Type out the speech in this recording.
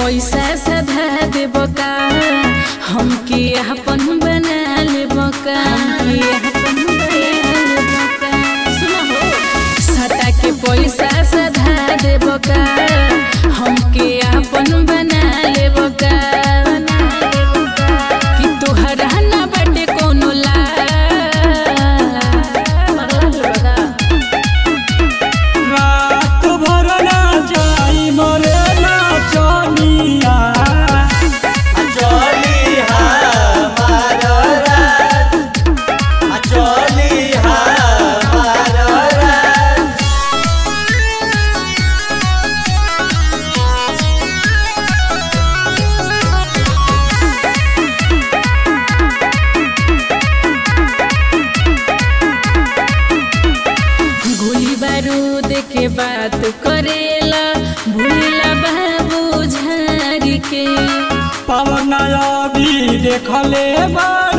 पैसा सधा देब का हमके अपन बना लेब का हमके अपन बना लेब का सुनो हो सटा के पैसा सधा देब का हमके अपन बना लेब का कि तोहरा ना बाटे कोनो ला रात भर ना जाई मरे ना चनिया गोली बारूद के बात करेला भूला बाबू झारी के पवन अभी देखले बा